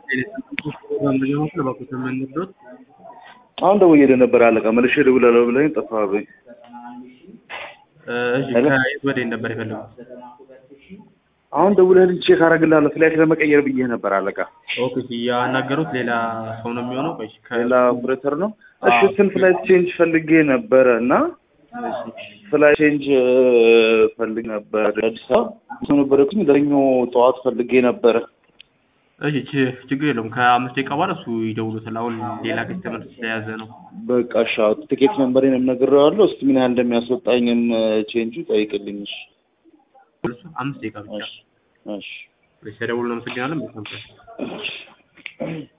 አሁን ደውዬልህ ነበር አለቃ መልሼ እደውላለሁ ብለኸኝ ጠፋህብኝ። እሺ ከየት ወዴት ነበር የፈለጉት? አሁን ደውለህልኝ ቼክ አደርግልሃለሁ ፍላይት ለመቀየር ብዬህ ነበር አለቃ። ኦኬ እሺ ያናገሩት ሌላ ሰው ነው የሚሆነው? ቆይ ከ- ሌላ ኦፕሬተር ነው። እሺ እሱን ፍላይት ቼንጅ ፈልጌ ነበረ እና ፍላይት ቼንጅ ፈልግ ነበር አዲስ አበባ ሰው ነበረኩኝ ለኞ ጠዋት ፈልጌ ነበረ። እሺ ች- ችግር የለውም ከአምስት ደቂቃ በኋላ እሱ ይደውሉታል። አሁን ሌላ ከስተመር ስለያዘ ነው። በቃ እሺ አዎ፣ ትኬት ነምበሬንም ነግሬዋለሁ። እስኪ ምን ያህል እንደሚያስወጣኝም ቼንጁ ጠይቅልኝ። እሺ አምስት ደቂቃ ብቻ እሺ እሺ ሲደውሉ ነው። አመሰግናለን። በጣም እሺ